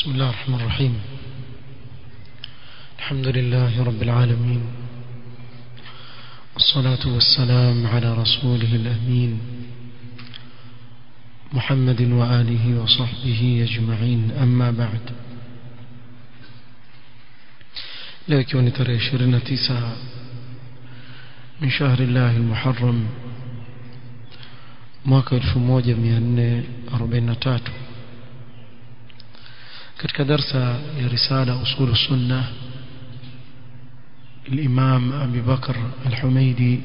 بسم الله الرحمن الرحيم الحمد لله رب العالمين والصلاة والسلام على رسوله الأمين محمد وآله وصحبه أجمعين أما بعد لكن ترى شرنا تسعة من شهر الله المحرم mwaka 1443 katika darsa ya risala usul sunna الإمام أبي بكر الحميدي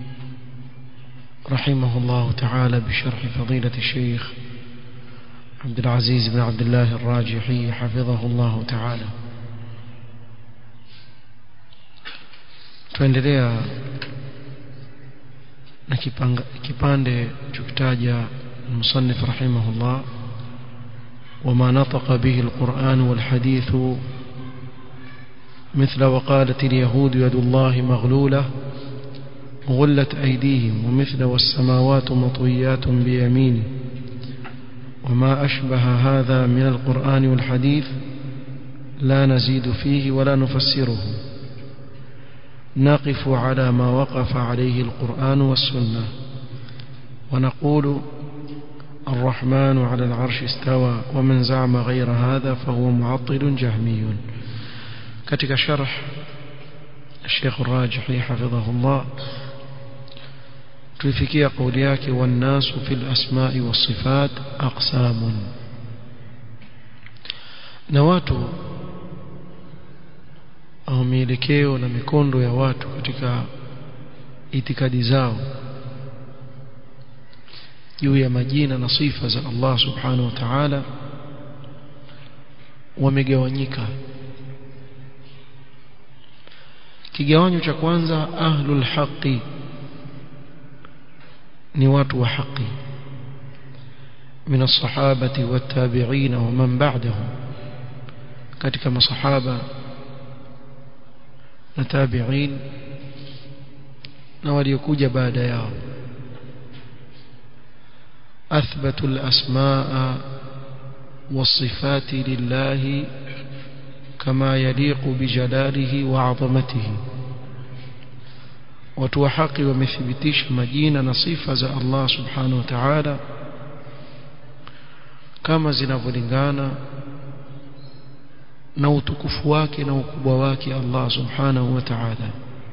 رحمه الله تعالى بشرح فضيلة الشيخ عبد العزيز بن عبد الله الراجحي حفظه الله تعالى tuendelea na kipande chokitaja المصنف رحمه الله وما نطق به القرآن والحديث مثل وقالت اليهود يد الله مغلولة غلت أيديهم ومثل والسماوات مطويات بيمينه وما أشبه هذا من القرآن والحديث لا نزيد فيه ولا نفسره نقف على ما وقف عليه القرآن والسنة ونقول الرحمن على العرش استوى ومن زعم غير هذا فهو معطل جهمي katika sharh Sheikh Rajihi hafidhahullah tulifikia kauli yake wannasu fil asma'i was sifat aqsamun na watu au mielekeo na mikondo ya watu katika itikadi zao juu ya majina na sifa za Allah subhanahu wa ta'ala wamegawanyika kigawanyo cha kwanza ahlul haqi ni watu wa haki من الصحابة والتابعين ومن بعدهم katika masahaba na tabi'in na waliokuja baada yao أثبتوا الأسماء والصفات لله كما يليق بجلاله وعظمته watu wa haki wamethibitisha majina na sifa za Allah subhanahu wa ta'ala kama zinavyolingana na utukufu wake na ukubwa wake Allah subhanahu wa ta'ala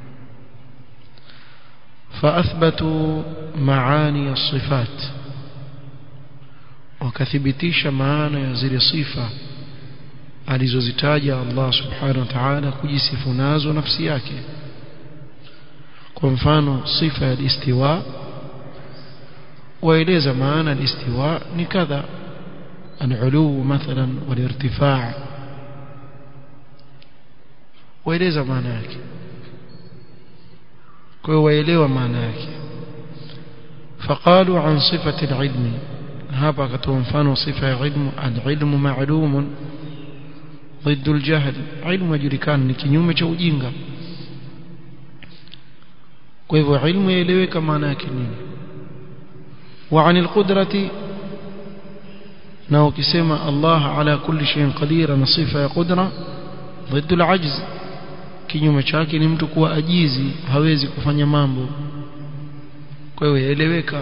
فاثبتوا معاني الصفات wakathibitisha maana ya zile sifa alizozitaja Allah subhanahu wa ta'ala kujisifu nazo nafsi yake kwa mfano sifa ya istiwa waeleza maana al-istiwa ni kadha al-ulu mathalan wal-irtifaa waeleza maana yake kwa hiyo waelewa maana yake فقالوا عن صفة العلم hapa akatoa mfano sifa ya ilmu al-ilmu ma'lumun ضد الجهل علم yajulikana ni kinyume cha ujinga kwa hivyo ilmu yaeleweka maana yake nini wa anil qudrati na ukisema Allah ala kulli shay'in qadir na sifa ya qudra ضد العجز kinyume chake ni mtu kuwa ajizi hawezi kufanya mambo kwa hiyo yaeleweka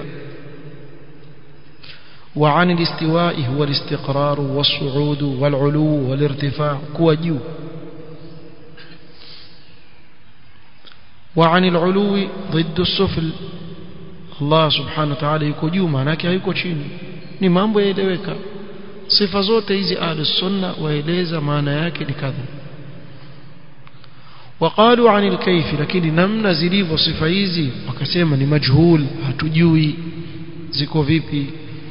وعن الاستواء هو الاستقرار والصعود والعلو والارتفاع كوا جو وعن العلو ضد السفل الله سبحانه وتعالى yuko juu maana yake hayuko chini ni mambo yaeleweka sifa zote hizi ahlus sunna waeleza maana yake ni kadha وقالوا عن الكيف lakini namna zilivyo sifa hizi wakasema ni majhul hatujui ziko vipi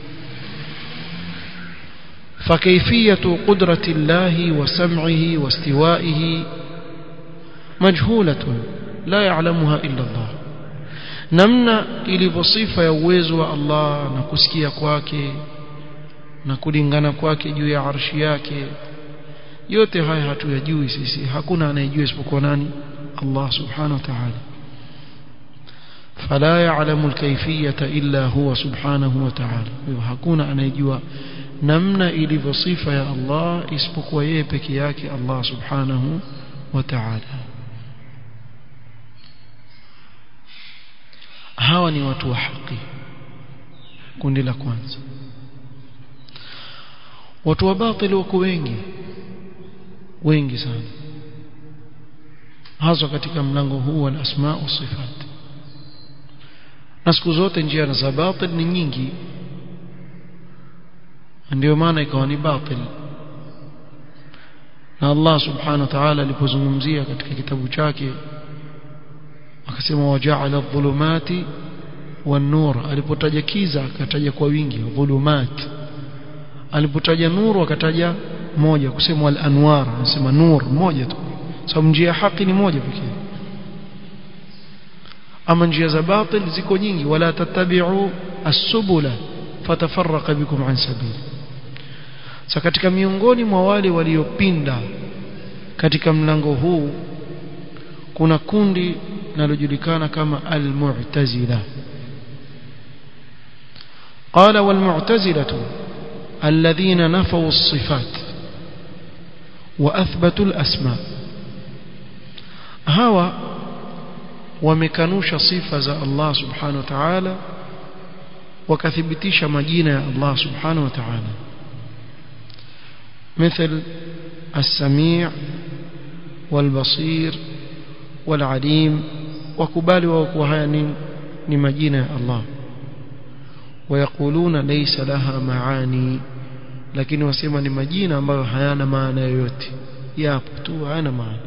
فكيفية قدرة الله وسمعه واستوائه مجهولة لا يعلمها إلا الله namna ilivyo sifa ya uwezo wa Allah na kusikia kwake na kulingana kwake juu ya arshi yake yote haya hatuyajui sisi hakuna anayejua isipokuwa nani Allah subhanahu wa ta'ala fala ya'lamu al-kayfiyata illa huwa subhanahu wa ta'ala hakuna anayejua namna ilivyo sifa ya Allah isipokuwa yeye peke yake Allah subhanahu wa ta'ala hawa ni watu wa haki kundi la kwanza watu wa batili wako wengi wengi sana hasa katika mlango huu wa asma wa sifat na siku zote njia za batil ni nyingi ndio maana ikawa ni batil na Allah subhanahu wa ta'ala alipozungumzia katika kitabu chake akasema waja'ala adh-dhulumati wan-nur alipotaja kiza akataja kwa wingi dhulumat alipotaja nuru akataja moja kusema al-anwar anasema nur moja tu sababu njia ya haki ni moja pekee ama njia za batil ziko nyingi wala tattabi'u as-subula fatafarraqa bikum an sabili sasa katika miongoni mwa wale waliopinda katika mlango huu kuna kundi linalojulikana kama al-mu'tazila قال والمعتزلة الذين نفوا الصفات وأثبتوا الأسماء هوا ومكنوش صفة الله سبحانه وتعالى وكثبتيش مجينة الله سبحانه وتعالى مثل السميع والبصير والعليم وكبال وكوهان لمجينة الله ويقولون ليس لها معاني lakini wasema ni majina ambayo hayana maana yoyote yapo tu hayana maana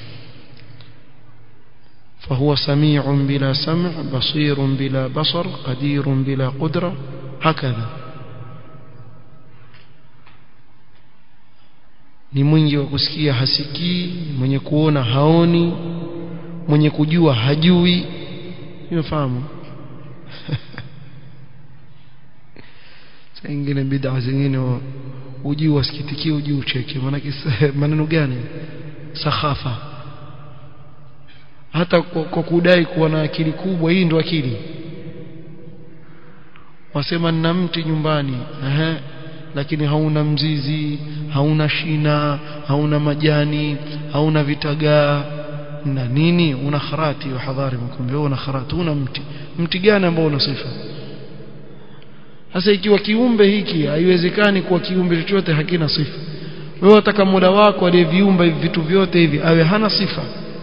فهو سميع بلا سمع بصير بلا بصر قدير بلا قدرة هكذا ni mwingi wa kusikia hasikii mwenye kuona haoni mwenye kujua hajui unafahamu saa ingine bid'a zingine ujui wasikitikie ujui ucheke maana maneno gani sakhafa hata kwa, kwa kudai kuwa na akili kubwa hii ndo akili wasema nina mti nyumbani ehe lakini hauna mzizi hauna shina hauna majani hauna vitagaa na nini una kharati wa hadhari mkumbe una kharati una mti mti gani ambao una sifa sasa ikiwa kiumbe hiki haiwezekani kuwa kiumbe chochote hakina sifa wewe wataka muda wako aliyeviumba hivi vitu vyote hivi awe hana sifa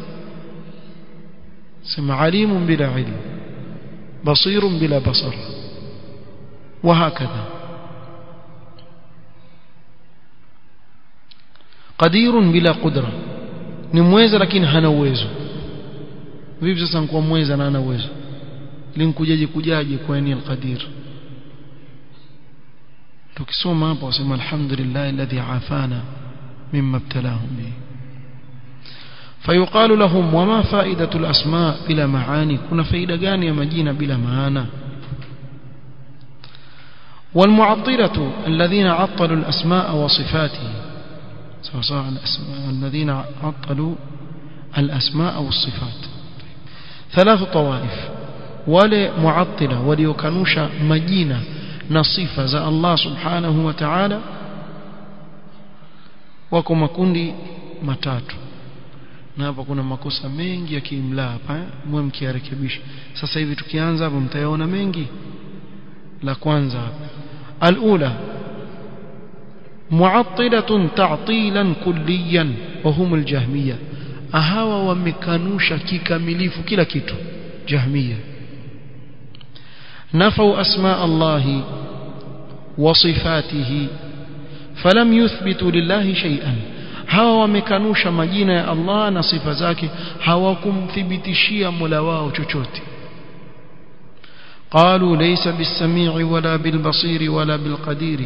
sema alimun bila ilm basirun bila basar وهكذا قدير بلا قدرة ni mweza lakini hana uwezo vipi sasa nkuwa mweza na hana uwezo linkujaje kujaje kwa ni alqadir tukisoma hapo wasema alhamdulillah alladhi afana mimma ibtalahum bihi فيقال لهم وما فائدة الأسماء بلا معاني كنا فائدة gani ya majina bila maana والمعطلة الذين عطلوا الأسماء وصفاته سواء الذين عطلوا الأسماء والصفات ثلاث طوائف wale muattila waliokanusha majina na sifa za Allah subhanahu wa ta'ala wako makundi matatu na hapa kuna makosa mengi ya kiimla hapa mwe mkiarekebisha sasa hivi tukianza hapo mtayaona mengi la kwanza alula mu'attilatun ta'tilan kulliyan wa hum aljahmiyya ahawa wamekanusha kikamilifu kila kitu jahmiyya نفوا أسماء الله وصفاته فلم يثبتوا لله شيئا hawa wamekanusha majina ya Allah na sifa zake hawakumthibitishia Mola wao chochote قالوا ليس بالسميع ولا بالبصير ولا بالقدير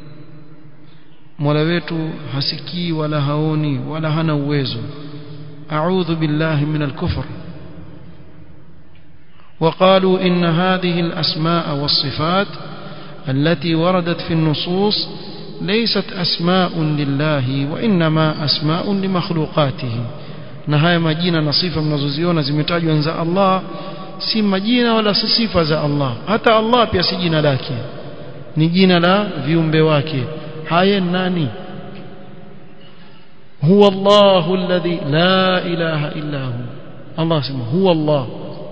Mola wetu hasikii wala haoni wala hana uwezo a'udhu billahi min al-kufr وقالوا إن هذه الأسماء والصفات التي وردت في النصوص ليست أسماء لله وإنما أسماء لمخلوقاته نهاية مجينة نصيفة منزوزيونة زمتاجوا أنزاء الله si majina wala si sifa za Allah hata Allah pia si jina lake ni jina la viumbe wake haya nani huwa Allahu alladhi la ilaha illa hu Allah sema huwa Allah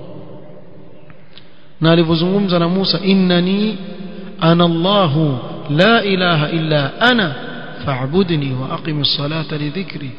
na alivyozungumza na Musa innani ana Allahu la ilaha illa ana fa'budni wa aqimis salata li dhikri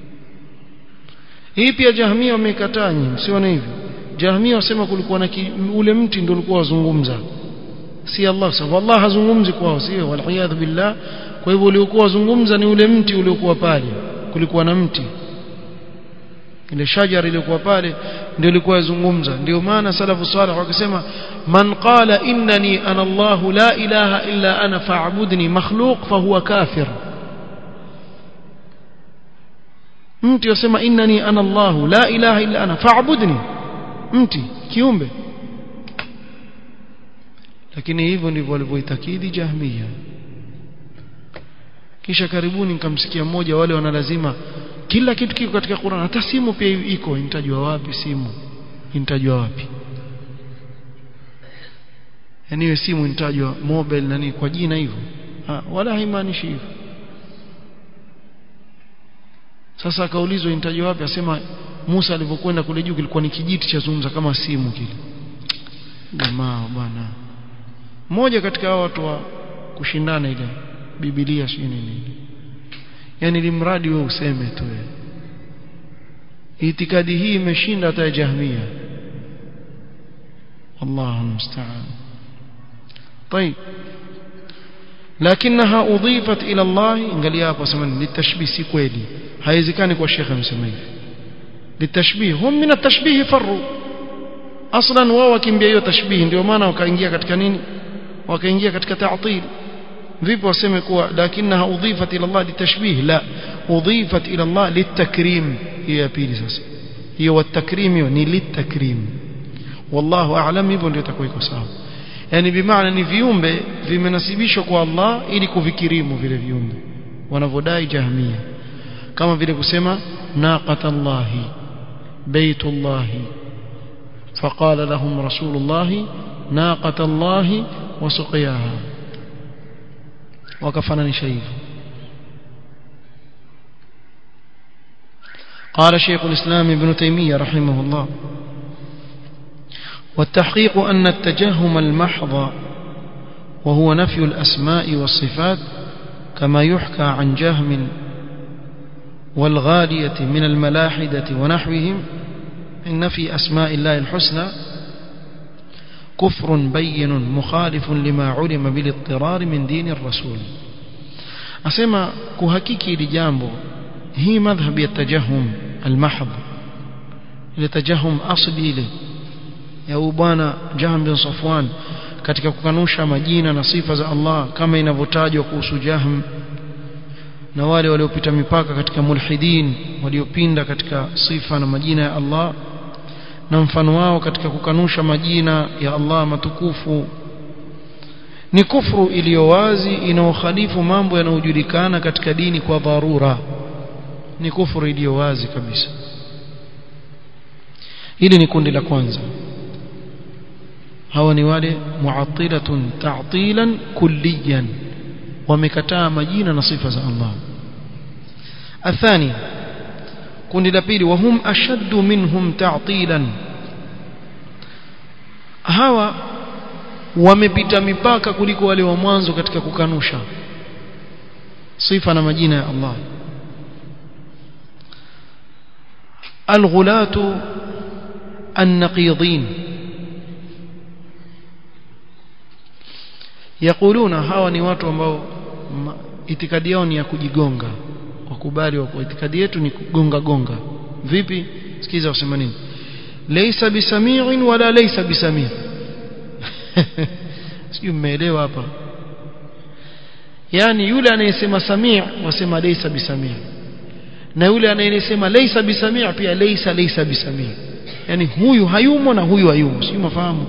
hii pia jahmia wamekataa nyinyi msione hivyo jahmia wasema kulikuwa na ule mti ndio ulikuwa wazungumza si Allah sababu Allah hazungumzi kwao sio waliyadhu billah kwa hivyo uliokuwa wazungumza ni ule mti uliokuwa pale kulikuwa na mti ile shajara iliyokuwa pale ndio ilikuwa yazungumza ndio maana salafu salih wakisema man qala innani ana Allah la ilaha illa ana fa'budni makhluq fahuwa kafir mti yasema innani ana Allah la ilaha illa ana fa'budni mti kiumbe lakini hivyo ndivyo walivyoitakidi jahmiya kisha karibuni nikamsikia mmoja wale wanalazima kila kitu kiko katika Qur'an hata simu pia iko nitajua wapi simu nitajua wapi yani hiyo simu nitajua mobile nani kwa jina hivyo wala haimaanishi hivyo sasa akaulizwa nitajua wapi asema Musa alivyokwenda kule juu kilikuwa ni kijiti cha zungumza kama simu kile jamaa bwana mmoja katika hao watu wa kushindana ile Biblia si nini yani limradi wewe useme tu itikadi hii imeshinda hata jahmia الله المستعان طيب لكنها أضيفت إلى الله انقال hapo semani للتشبيه si kweli haiwezekani kwa shekhe msema hivi للتشبيه هم من التشبيه فروا اصلا wao wakimbia hiyo tashbih ndio maana wakaingia katika nini wakaingia katika ta'til vipi waseme kuwa lakinaha udhifat ila Allah litashbih la udhifat ila Allah litakrim hiyo ya pili sasa hiyo watakrim hiyo ni litakrim wallahu a'lam hivyo ndio itakuwa iko sawa yani bimaana ni viumbe vimenasibishwa kwa Allah ili kuvikirimu vile viumbe wanavodai jahmia kama vile kusema naqatallahi baitullahi فقال لهم رسول الله ناقة الله وسقياها وكفنني شيء قال شيخ الإسلام ابن تيمية رحمه الله والتحقيق أن التجهم المحض وهو نفي الأسماء والصفات كما يحكى عن جهم والغالية من الملاحدة ونحوهم من نفي أسماء الله الحسنى كفر بين مخالف لما علم بالاضطرار من دين الرسول أسمى كهكيكي لجامبو هي مذهب التجهم المحض لتجهم أصلي له ya bwana Jahm bin Safwan katika kukanusha majina na sifa za Allah kama inavyotajwa kuhusu Jahm na wale waliopita mipaka katika mulhidin waliopinda katika sifa na majina ya Allah na mfano wao katika kukanusha majina ya Allah matukufu ni kufru iliyo wazi inayokhalifu mambo yanayojulikana katika dini kwa dharura ni kufuru iliyo wazi kabisa hili ni kundi la kwanza hawa ni wale mu'attilatun ta'tilan kulliyan wamekataa majina na sifa za Allah athani kundi la pili wahum ashaddu minhum ta'tilan hawa wamepita mipaka kuliko wale wa mwanzo katika kukanusha sifa na majina ya Allah الغلاة النقيضين يقولون hawa ni watu ambao itikadi yao ni ya kujigonga wakubali wa itikadi yetu ni kugonga gonga vipi sikiza wasema nini laysa bisami'in wala laysa bisami' sio mmeelewa hapa yani yule anayesema sami' wasema laysa bisami' na yule anayesema laysa bisami' pia laysa laysa bisami' yani huyu hayumo na huyu hayumo sio mafahamu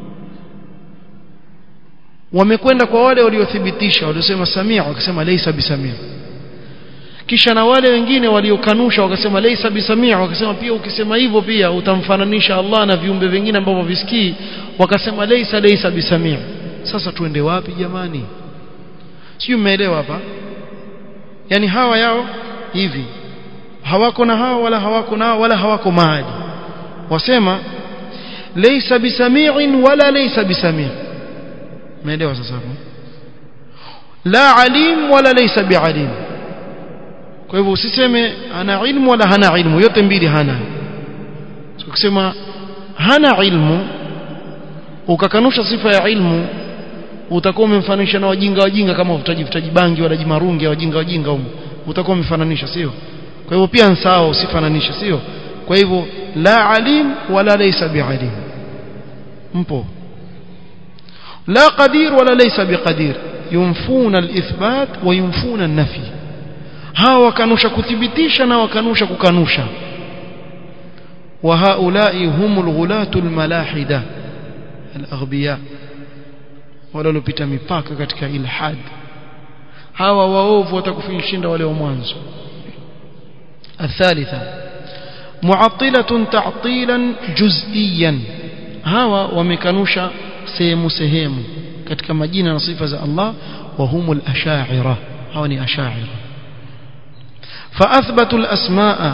wamekwenda kwa wale waliothibitisha waliosema samia wakasema laysa bisamia kisha na wale wengine waliokanusha wakasema laysa bisamia wakasema pia ukisema hivyo pia utamfananisha Allah na viumbe vingine ambavyo visikii wakasema laysa laysa bisamia sasa tuende wapi jamani sio mmeelewa hapa yani hawa yao hivi hawako na hawa wala hawako nao wala hawako mahali wasema laysa bisami'in wala laysa bisami' umeelewa sasa hapo la alim wala laysa bialim kwa hivyo usiseme ana ilmu wala hana ilmu yote mbili hana ukisema hana ilmu ukakanusha sifa ya ilmu utakuwa umemfananisha na wajinga wajinga kama uvutaji vutaji bangi wala jimarungi wajinga wajinga huko utakuwa umefananisha sio kwa hivyo pia sawa usifananishe sio kwa hivyo la alim wala laysa bialim mpo la qadir wala laysa biqadir yunfuna alithbat wa yunfuna an-nafi hawa wakanusha kuthibitisha na wakanusha kukanusha wa haulai humul ghulatul malahida al-aghbiya wale waliopita mipaka katika ilhad hawa waovu watakufinishinda wale wa mwanzo الثالثة معطلة تعطيلا جزئيا hawa wamekanusha sehemu sehemu katika majina na sifa za Allah wa humul asha'ira hawa ni asha'ira فاثبتوا الاسماء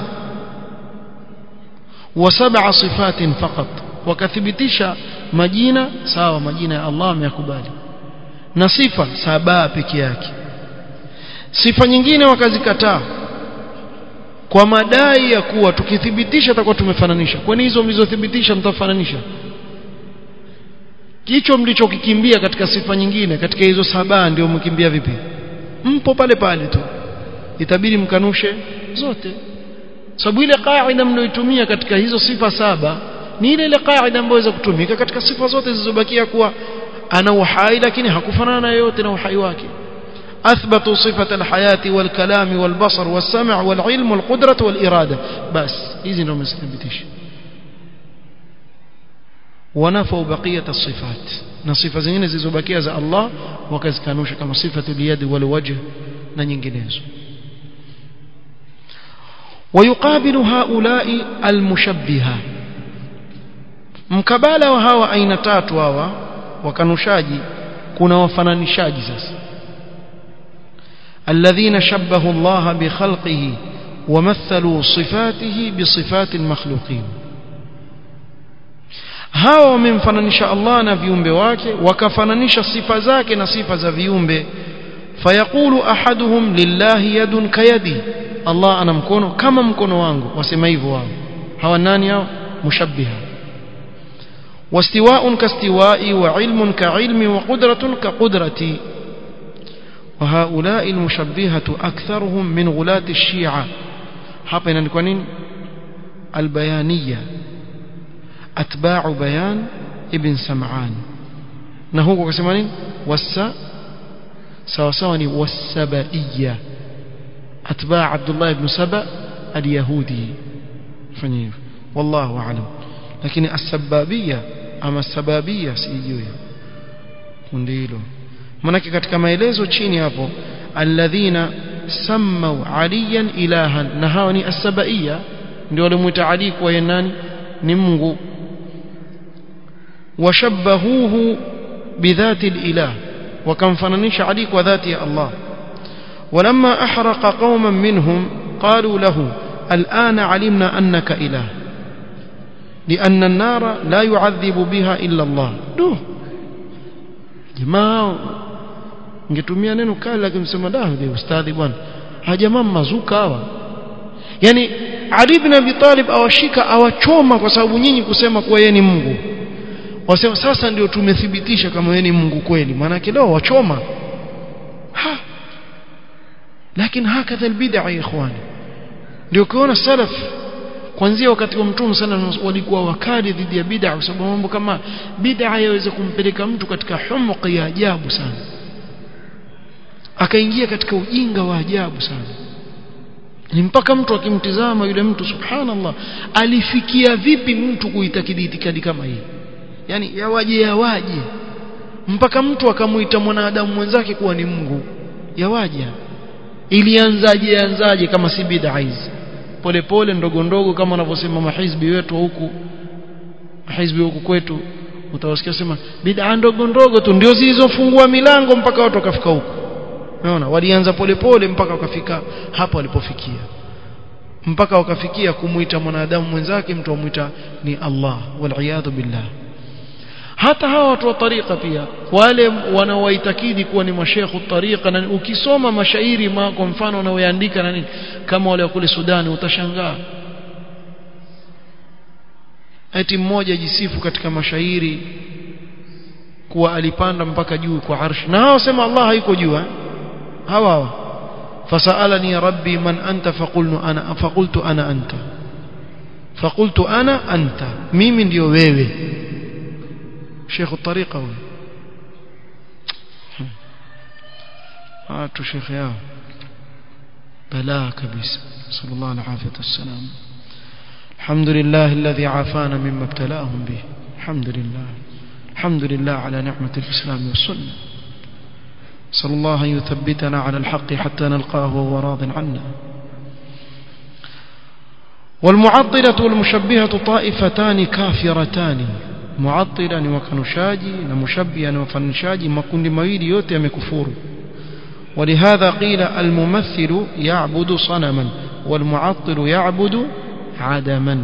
وسبع صفات فقط wakathibitisha majina sawa majina ya Allah ameyakubali na sifa saba peke yake sifa nyingine wakazikataa kwa madai ya kuwa tukithibitisha takuwa tumefananisha kwani hizo mlizothibitisha mtafananisha kicho mlichokikimbia katika sifa nyingine katika hizo saba ndio mkimbia vipi mpo pale pale tu itabidi mkanushe zote sababu ile kaida mlioitumia katika hizo sifa saba ni ile ile kaida ambayo inaweza kutumika katika sifa zote zilizobakia kuwa ana uhai lakini hakufanana na yote na uhai wake أثبتوا صفة الحياة والكلام والبصر والسمع والعلم والقدرة والإرادة بس إذن نوم يثبتش ونفوا بقية الصفات نصفة زين زيزوبكية زي الله وكذ كانوش كما صفة اليد والوجه نينجنيز ويقابل هؤلاء المشبهة mkabala wa hawa aina tatu hawa wakanushaji kuna wafananishaji sasa الذين شبهوا الله بخلقه ومثلوا صفاته بصفات المخلوقين hawa wamemfananisha Allah na viumbe wake wakafananisha sifa zake na sifa za viumbe fayaqulu ahaduhum lillahi yadun kayadi Allah ana mkono kama mkono wangu wasema hivyo wao hawa nani hao mushabbiha واستواء كاستوائي وعلم كعلمي وقدرة كقدرتي وهؤلاء المشبهة أكثرهم من غلاة الشيعة hapa inaandikwa nini albayaniya atba'u bayan ibn sam'an na huko kasema nini wasa sawa sawa ni wasabaiya atba' abdullah ibn saba alyahudi fanya hivyo wallahu a'lam lakini as-sababiyya ama sababiyya sijui kundi hilo manake katika maelezo chini hapo alladhina sammau aliyan ilahan na hawa ni as-sabaiya ndio walimuita ali kwa yeye nani ni Mungu washabbahuhu bidhati al-ilah wakamfananisha ali kwa dhati ya Allah ولما أحرق قوما منهم قالوا له الآن علمنا أنك إله لأن النار لا يعذب بها إلا الله دوه jamaa ningetumia neno kali lakini msema da ustadhi bwana hajamaa mazuka hawa yani Ali ibn Abi Talib awashika awachoma kwa sababu nyinyi kusema kuwa yeye ni Mungu wasema sasa ndio tumethibitisha kama yeye ni Mungu kweli maana leo wachoma ha lakini hakadha albid'a ya ikhwani ndio kuona salaf kuanzia wakati wa mtume sana walikuwa wakali dhidi ya bid'a kwa sababu mambo kama bid'a yaweza kumpeleka mtu katika humuq ya ajabu sana akaingia katika ujinga wa ajabu sana ni mpaka mtu akimtizama yule mtu subhanallah alifikia vipi mtu kuitakidi itikadi kama hii yani yawaje yawaje mpaka mtu akamuita mwanadamu mwenzake kuwa ni Mungu yawaje ilianzaje anzaje kama si bid'a hizi polepole ndogo ndogo kama wanavyosema mahizbi wetu huku mahizbi huku kwetu utawasikia sema bid'a ndogo ndogo tu ndio zilizofungua milango mpaka watu wakafika huko unaona walianza polepole mpaka wakafika hapo walipofikia mpaka wakafikia kumuita mwanadamu mwenzake mtu amuita ni Allah wal billah hata hawa watu wa tariqa pia wale wanaowaitakidi kuwa ni mashekhu tariqa na ukisoma mashairi ma kwa mfano wanaoandika na nini kama wale wa kule Sudani utashangaa eti mmoja jisifu katika mashairi kuwa alipanda mpaka juu kwa arsh na hao sema Allah haiko juu eh? hawa hawa fasalani rabbi man anta faqultu ana faqultu ana anta faqultu ana anta mimi ndio wewe شيخ الطريقة هو هاتوا شيخ يا بلاء كبيس صلى الله العافية والسلام الحمد لله الذي عافانا مما ابتلاهم به الحمد لله الحمد لله على نعمة الإسلام والسنة صلى الله أن يثبتنا على الحق حتى نلقاه وهو راض عنا والمعطلة والمشبهة طائفتان كافرتان muattila ni wakanushaji na mushabbia ni wafanishaji makundi mawili yote yamekufuru ولهذا قيل الممثل يعبد صنما والمعطل يعبد عدما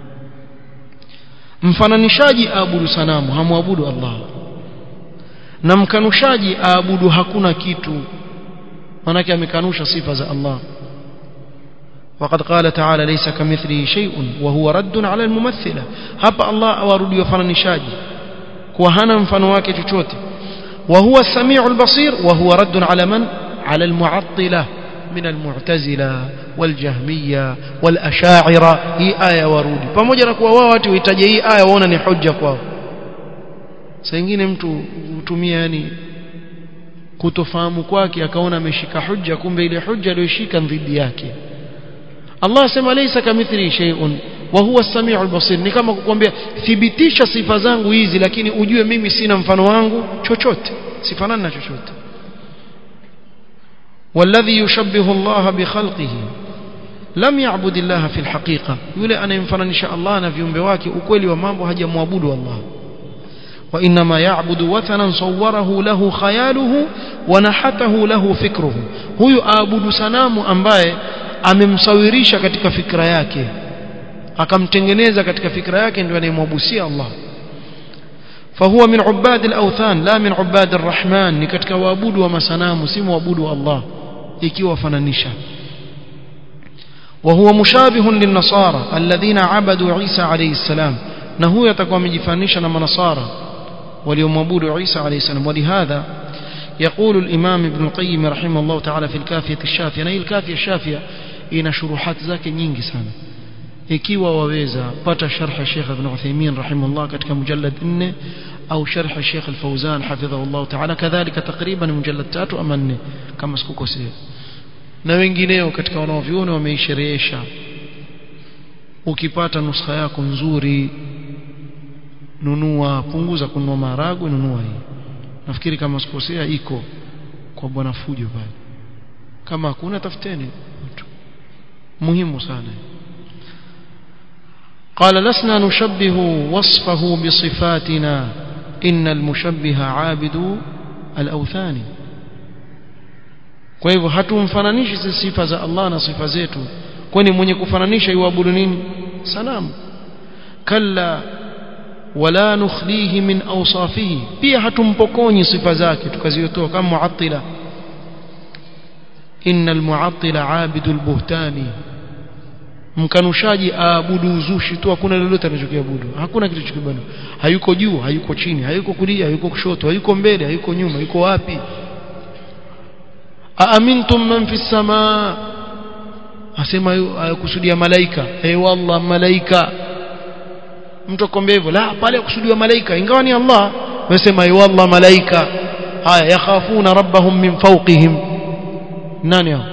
mfananishaji aabudu sanamu hamwabudu Allah na mkanushaji aabudu hakuna kitu manake amekanusha sifa za Allah وقد قال تعالى ليس كمثله شيء وهو رد على الممثلة hapa Allah awarudi wafananishaji kwa hana mfano wake chochote وهو السميع البصير وهو رد على من على المعطلة من المعتزلة والجهمية والأشاعرة هي آية ورودي pamoja na kuwa wao watu wahitaji hii aya waona ni hujja kwao saa nyingine mtu hutumia yani kutofahamu kwake akaona ameshika hujja kumbe ile hujja aliyoshika dhidi yake Allah sema laysa kamithli shay'un wa huwa as-sami'ul basir ni kama kukwambia thibitisha sifa zangu hizi lakini ujue mimi sina mfano wangu chochote sifanani na chochote والذي يشبه الله بخلقه لم يعبد الله في الحقيقة yule anayemfananisha Allah na viumbe wake ukweli wa mambo hajamwabudu Allah وإنما يعبد وثنا صوره له خياله ونحته له فكره huyu aabudu sanamu ambaye amemsawirisha katika fikra yake akamtengeneza katika fikra yake ndio anayemwabusia Allah فهو من عباد الأوثان لا من عباد الرحمن ni katika waabudu wa masanamu si waabudu Allah ikiwa fananisha وهو مشابه للنصارى الذين عبدوا عيسى عليه السلام na huyo atakuwa amejifanisha na manasara waliomwabudu Isa عليه السلام ولهذا يقول الإمام ابن القيم رحمه الله تعالى في الكافية الشافية na hii الكافية الشافية ina shuruhat zake nyingi sana ikiwa waweza pata sharh Sheikh Ibn Uthaymeen rahimahullah katika mujallad 4 au sharh Sheikh Al-Fawzan hafidhahullah ta'ala kadhalika takriban mujallad 3 ama 4 kama sikukosea na wengineo katika wanaoviona wameisherehesha ukipata nuskha yako nzuri nunua punguza kununua maharagwe nunua hii nafikiri kama sikosea iko kwa bwana fujo pale kama hakuna tafuteni mtu muhimu sana قال لسنا نشبه وصفه بصفاتنا إن المشبه عابد الأوثان kwa hivyo hatumfananishi sifa za Allah na sifa zetu kwani mwenye kufananisha yuabudu nini sanamu kalla wala nukhlihi min awsafihi pia hatumpokonyi sifa zake tukaziotoa kama muattila innal muattila abidul buhtani mkanushaji aabudu uzushi tu hakuna lolote anachokiabudu hakuna kitu chokiabudu hayuko juu hayuko chini hayuko kulia hayuko kushoto hayuko mbele hayuko nyuma yuko wapi aamintum man fi samaa asema kusudia malaika eh wallah malaika mtu akwambia hivyo la pale kusudiwa malaika ingawa ni Allah wasema eh wallah malaika haya yakhafuna rabbahum min fawqihim nani hao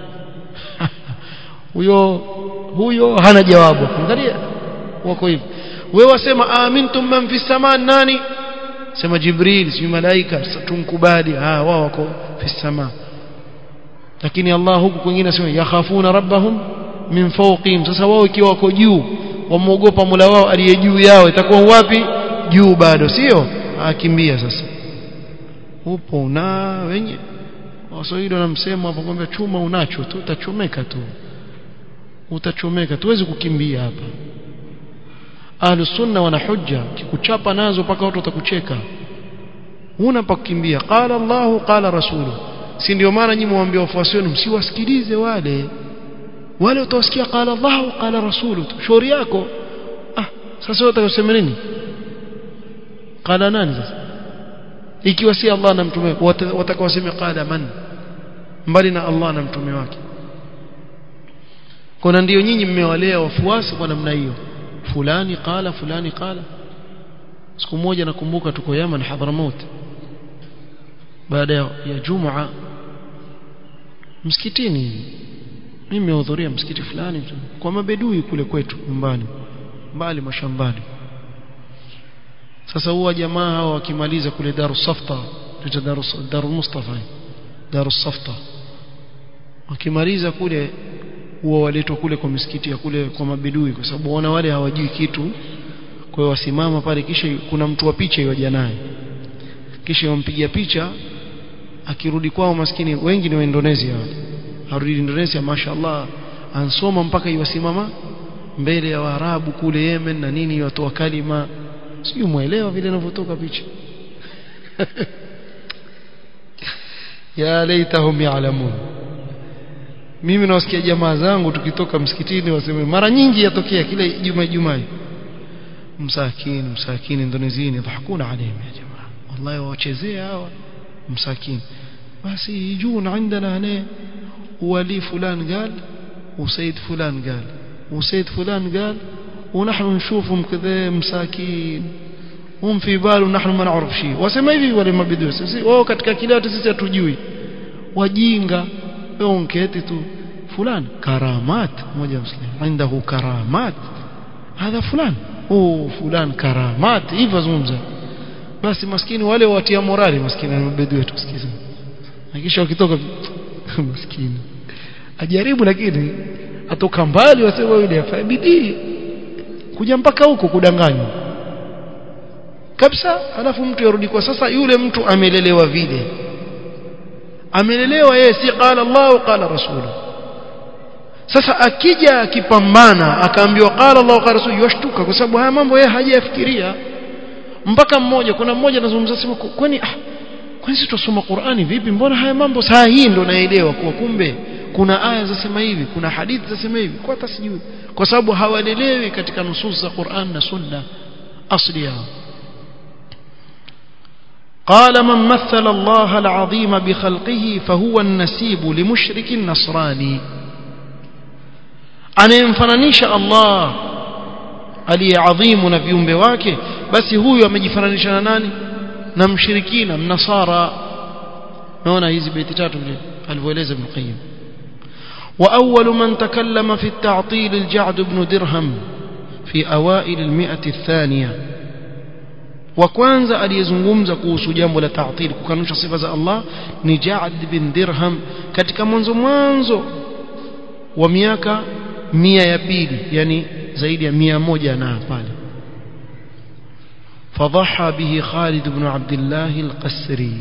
huyo huyo hana jawabu angalia wako hivi wewe wasema amintum man fi samaa nani sema jibril si malaika tunkubali ah wao wako fi samaa lakini Allah huku kwingine asema yakhafuna rabbahum min fawqihim sasa wao ikiwa wako juu wamuogopa Mola wao aliye juu yao itakuwa wapi juu bado sio akimbia sasa upo na wenye waswahili wanamsema hapo kwamba chuma unacho tu utachomeka tu utachomeka tuwezi kukimbia hapa ahlus sunna wana hujja kikuchapa nazo mpaka watu watakucheka huna pa kukimbia qala Allah qala rasulu si ndio maana nyinyi muambie wafuasi wenu msiwasikilize wale wale utawasikia qala Allah qala rasulu shauri yako ah sasa utakasema nini qala nani sasa ikiwa si Allah na mtume watakawasema qala man mbali na Allah na mtume wake kuna ndio nyinyi mmewalea wafuasi kwa namna hiyo fulani qala fulani qala siku moja nakumbuka tuko Yaman Hadramaut baada ya Jumaa msikitini mimi nimehudhuria msikiti fulani kwa mabedui kule kwetu nyumbani mbali mashambani sasa huwa jamaa hao wakimaliza kule Darus Safta tuta Darus Darul Mustafa Darus Safta wakimaliza kule huwa waletwa kule kwa misikiti ya kule kwa mabedui kwa sababu wana wale hawajui kitu kwa hiyo wasimama pale kisha kuna mtu wa picha yoja naye kisha wampigia picha akirudi kwao maskini wengi ni wa Indonesia harudi Indonesia mashaallah ansoma mpaka iwasimama mbele ya Waarabu kule Yemen na nini watoa kalima sijui muelewa vile inavyotoka picha ya laitahum ya'lamun mimi nawasikia jamaa zangu tukitoka msikitini waseme mara nyingi yatokea kile juma juma msakini msakini Indonesia yadhakuna alayhim ya jamaa wallahi wachezea hawa msakini basi يجون عندنا هنا ولي فلان قال وسيد فلان قال وسيد فلان قال ونحن نشوفهم كذا مساكين هم في بال ونحن ما نعرف شيء wasema hivi wale mabidu sisi wao katika kile hata sisi hatujui wajinga wao unketi tu fulani karamat mmoja mslim عنده karamat hadha fulani oh fulani karamat hivyo zungumza basi maskini wale watia morali maskini mabidu wetu sikiza na kisha wakitoka maskini ajaribu lakini atoka mbali wasema yule afanye bidii kuja mpaka huko kudanganywa kabisa alafu mtu yarudi kwa sasa yule mtu amelelewa vile amelelewa yeye si qala Allah qala rasulu sasa akija akipambana akaambiwa qala Allah qala rasulu yashtuka kwa sababu haya mambo yeye hajayafikiria mpaka mmoja kuna mmoja anazungumza sema kwani ah kwani sisi tusoma Qur'ani vipi mbona haya mambo saa hii ndo naelewa kwa kumbe kuna aya zasema hivi kuna hadithi zasema hivi kwa hata sijui kwa sababu hawalelewi katika nusus za Qur'an na Sunna asli yao قال من مثل الله العظيم بخلقه فهو النسيب لمشرك نصراني anayemfananisha Allah aliyeadhimu na viumbe wake basi huyu amejifananisha na nani na mshirikina mnasara naona hizi beti tatu vile alivyoeleza Ibn Qayyim وأول من تكلم في التعطيل الجعد بن درهم في أوائل المئة الثانية وكوانزا aliyezungumza kuhusu jambo la ta'til kukanusha sifa za Allah ni Ja'd bin Dirham katika mwanzo mwanzo wa miaka mia ya pili yani zaidi ya mia moja na pale فضحى به خالد بن عبد الله القسري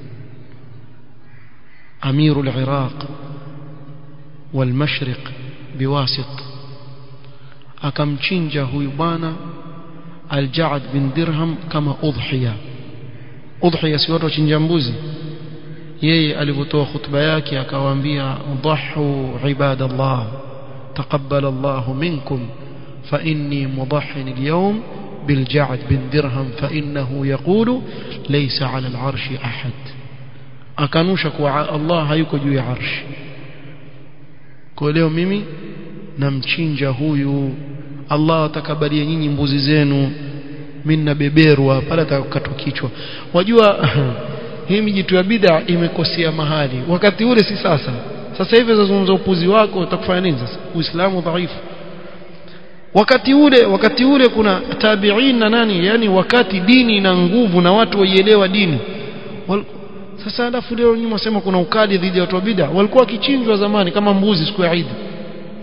أمير العراق والمشرق بواسط akamchinja huyu bwana Al-Ja'd bin Dirham kama udhiya udhiya si watu wachinja mbuzi yeye alipotoa khutba yake akawaambia dhahu ibadallah taqabbal Allah minkum fa inni mudahhin al-yawm بالجعد بن درهم فإنه يقول ليس على العرش أحد أكانوشك الله hayuko juu ya arsh kwa leo mimi namchinja huyu Allah atakabalia nyinyi mbuzi zenu mimi nabeberwa pale atakatwa kichwa wajua hii mijitu ya bid'a imekosea mahali wakati ule si sasa sasa hivi zazungumza upuzi wako utakufanya nini sasa uislamu dhaifu wakati ule wakati ule kuna tabi'in na nani yani wakati dini ina nguvu na watu waielewa dini Wal, sasa alafu leo nyuma sema kuna ukali dhidi ya watu wa bid'a walikuwa kichinjwa zamani kama mbuzi siku ya Eid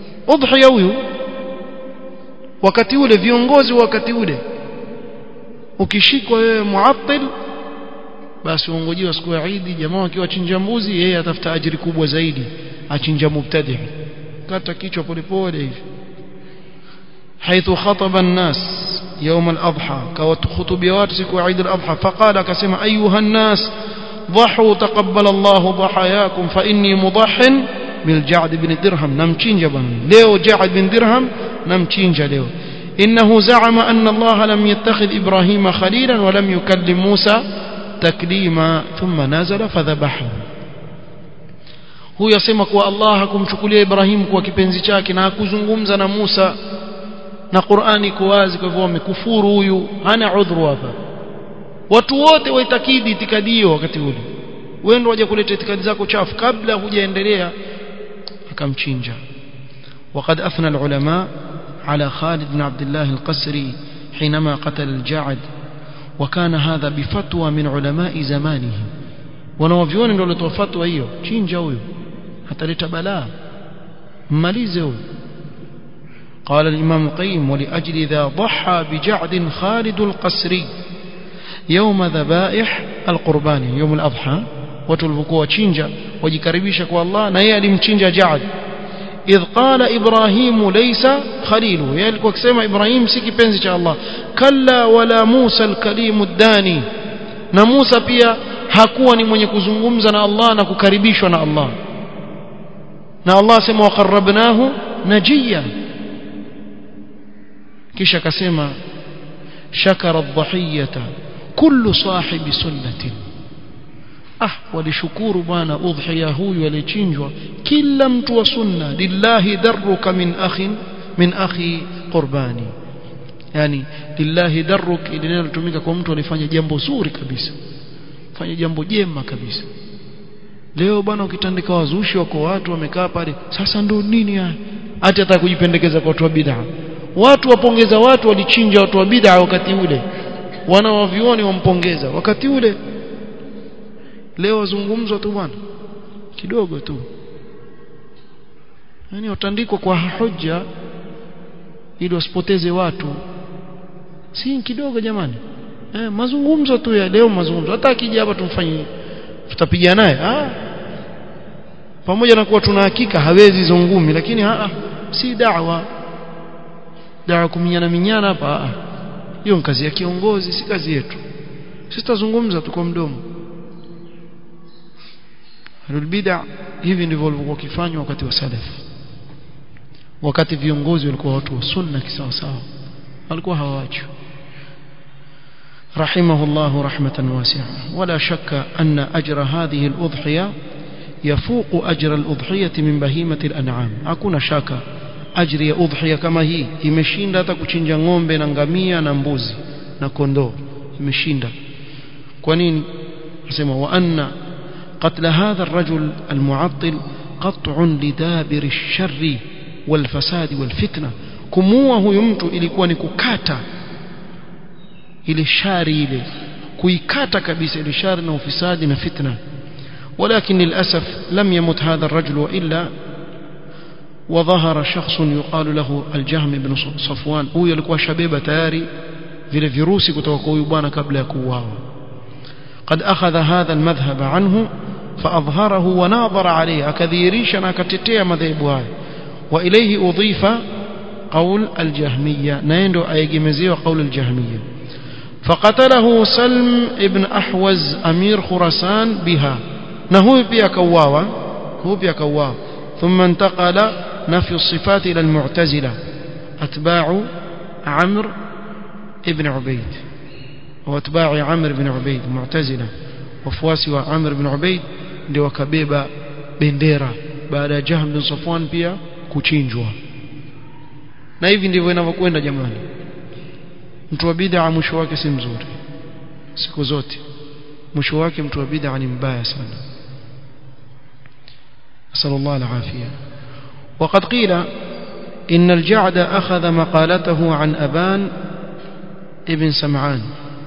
udhiya huyu wakati ule viongozi wakati ule ukishikwa wewe muattil basi uongojiwa siku ya Eid jamaa akiwa chinja mbuzi yeye atafuta ajiri kubwa zaidi achinja mubtadi kata kichwa polepole hivi حيث خطب الناس يوم الأضحى كوت خطبيات سكو عيد الأضحى فقال كسم أيها الناس ضحوا تقبل الله ضحاياكم فإني مضح بالجعد بن درهم نمتشين جبن ليو جعد بن درهم نمتشين ليو إنه زعم أن الله لم يتخذ إبراهيم خليلا ولم يكلم موسى تكليما ثم نزل فذبحه huyo asema kuwa Allah hakumchukulia Ibrahim kuwa kipenzi chake na hakuzungumza na Musa na Qur'ani iko wazi kwa hivyo amekufuru huyu hana udhuru hapa watu wote waitakidi itikadi hiyo wakati ule wewe ndio waje kuleta itikadi zako chafu kabla hujaendelea akamchinja وقد أثنى العلماء على خالد بن عبد الله القسري حينما قتل الجعد وكان هذا بفتوى من علماء زمانه wanawavyoni ndio walitoa fatwa hiyo chinja huyo ataleta balaa mmalize huyo قال الإمام القيم ولأجل ذا ضحى بجعد خالد القسري يوم ذبائح القربان يوم الأضحى وتلفقوا تشينجا وجكربيشك والله نيا لمتشينجا جعد إذ قال إبراهيم ليس خليله يلقوا كسيما إبراهيم سيكي بنزي الله كلا ولا موسى الكليم الداني na Musa pia hakuwa ni mwenye kuzungumza na Allah na kukaribishwa na Allah na Allah sema waqarrabnahu najiya kisha akasema shakara dhahiyata kullu sahibi sunnatin ah walishukuru bwana udhiya huyu aliyechinjwa kila mtu wa sunna lillahi darruka min akhin min akhi qurbani yani lillahi darruk ili neno litumika kwa mtu alifanya jambo zuri kabisa fanya jambo jema kabisa leo bwana ukitandika wazushi wako watu wamekaa pale sasa ndo nini haya hata hata kujipendekeza kwa watu wa bid'a watu wapongeza watu walichinja watu wa bid'a wakati ule wana wavioni wampongeza wakati ule leo wazungumzwa tu bwana kidogo tu yani watandikwa kwa hoja ili wasipoteze watu si kidogo jamani eh, mazungumzo tu ya leo mazungumzo hata akija hapa tumfanyie tutapiga naye ah pamoja na kuwa tuna hakika hawezi hizo ngumi lakini ah si da'wa da'wa kuminyana minyana hapa hiyo ni kazi ya kiongozi si kazi yetu sisi tutazungumza tu kwa mdomo Bid'a hivi ndivyo walivyokuwa kifanywa wakati wa salaf wakati viongozi walikuwa watu wa sunna kisawa sawa walikuwa hawaachwi رحمه الله رحمة واسعة ولا شك أن أجر هذه الأضحية يفوق أجر الأضحية من بهيمة الأنعام أكون شاكا أجر يا أضحية كما هي imeshinda hata kuchinja ng'ombe na ngamia na mbuzi na kondoo imeshinda kwa nini nasema wa anna قتل هذا الرجل المعطل قطع لدابر الشر والفساد والفتنة kumuua huyu mtu ilikuwa ni kukata ile shari ile kuikata kabisa ile shari na ufisadi na fitna ولكن للأسف لم يمت هذا الرجل وإلا وظهر شخص يقال له الجهم بن صفوان هو يلقوا شبيبة تاري vile virusi kutoka kwa huyu bwana kabla ya kuuawa قد أخذ هذا المذهب عنه فأظهره وناظر عليه أكذيريشا أكتتيا مذهبها وإليه أضيف قول الجهمية نيندو أيجمزي وقول الجهمية فقتله سلم ابن أحوز أمير خراسان بها نهو بيا كواوا هو بيا كواوا ثم انتقل نفي الصفات إلى المعتزلة أتباع عمرو ابن عبيد واتباع عمرو بن عبيد معتزلة wafuasi wa Amr bin Ubaid ndio wakabeba bendera baada ya Jahm bin Safwan pia kuchinjwa na hivi ndivyo inavyokwenda jamani mtu wa bid'a mwisho wake si mzuri siku zote mwisho wake mtu wa bid'a ni mbaya sana نسأل الله العافية وقد قيل إن الجعد أخذ مقالته عن أبان ابن سمعان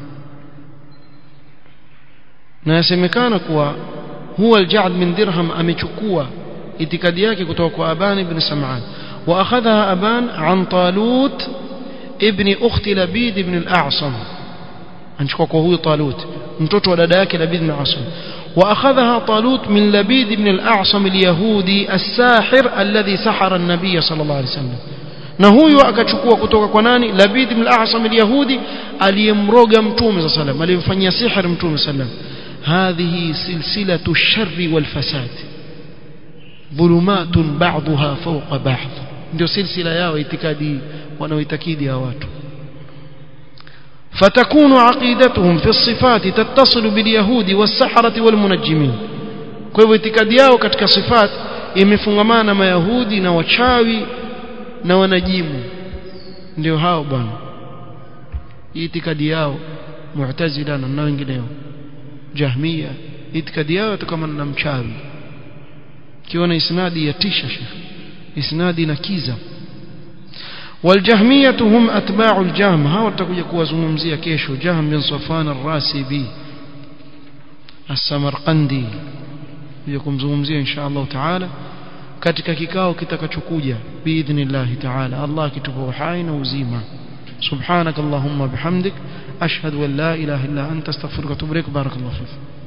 na yasemekana kuwa huwa al-Ja'd min Dirham amechukua itikadi yake kutoka kwa Aban ibn Sam'an wa akhadha Aban an Talut ibn ukhti Labid ibn al-A'sam anachukua kwa huyo Talut mtoto wa dada yake Labid bin Asam واخذها طالوت من لبيد بن الاعصم اليهودي الساحر الذي سحر النبي صلى الله عليه وسلم na huyo akachukua kutoka kwa nani Labid ibn al-A'sam al-Yahudi aliyemroga mtume صلى الله عليه aliyemfanyia sihir mtume صلى الله عليه هذه سلسلة الشر والفساد ظلمات بعضها فوق بعض ndio silsila yao itikadi wanaoitakidi hao watu فتكون عقيدتهم في الصفات تتصل باليهود والسحرة والمنجمين kwa hivyo itikadi yao katika sifat imefungamana na mayahudi na wachawi na wanajimu ndio hao bwana itikadi yao mu'tazila na wengineo jahmia itikadi yao kama na mchawi kiona isnadi yatisha shekhi isnadi na kiza والجهمية هم أتباع الجهم هاو تكوجا kuwazungumzia kesho Jahm bin Safwan ar-Rasibi as-Samarqandi kuja kumzungumzia insha Allah taala katika kikao kitakachokuja biidhnillah taala Allah kitupa uhai na uzima سبحانك اللهم بحمدك أشهد أن لا إله إلا أنت استغفرك وأتوب إليك بارك الله فيك